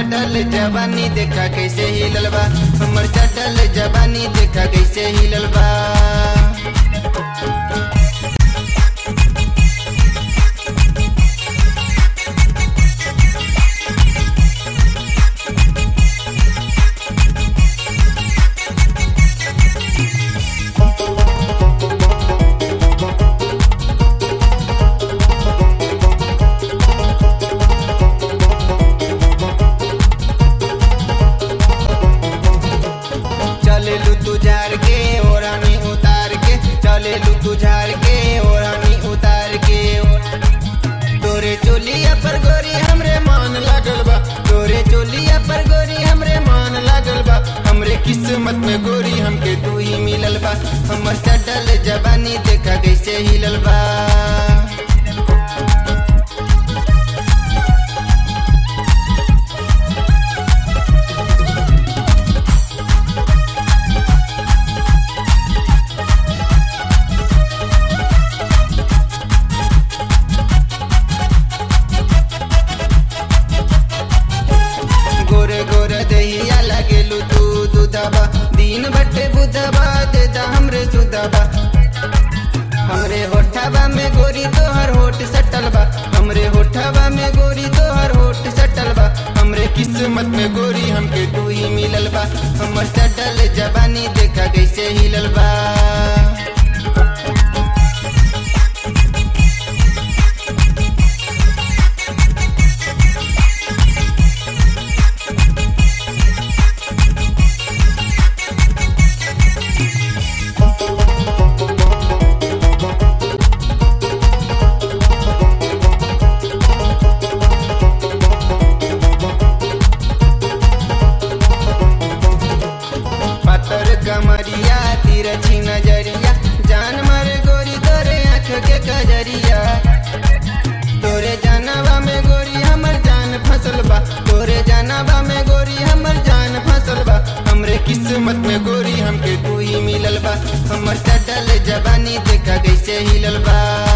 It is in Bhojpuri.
चटल जवानी देखा कैसे हिलल बा हमर चटल जवानी देखा कैसे हिलल बा चले लू तू झार के ओरानी उतार के चले लू तू झार के ओरानी उतार के तोरे चोलिया पर गोरी हमरे मान लागल बा तोरे चोलिया पर गोरी हमरे मान लागल बा हमरे किस्मत में गोरी हमके तू ही मिलल बा हमर चटल जवानी देखा कैसे हिलल बा गोरे गोरे दहिया लगेलू तू दूधबा दिन बटे बुधबा देता हमरे सुधबा हमरे होठबा में गोरी तोहर होठ सटल बा हमरे होठबा में गोरी तोहर होठ सटल बा हमरे किस्मत में गोरी हमके तू ही मिलल बा हमर सटल जवानी देखा कैसे हिलल बा पत्थर कमरिया तिरछी नजरिया जान मारे गोरी तोरे आँख के कजरिया तोरे जानवा में गोरी हमर जान फसल बा तोरे जानवा में गोरी हमर जान फसल बा हमरे किस्मत में गोरी हमके तू ही मिलल बा हमर चटल जवानी देखा कैसे हिलल बा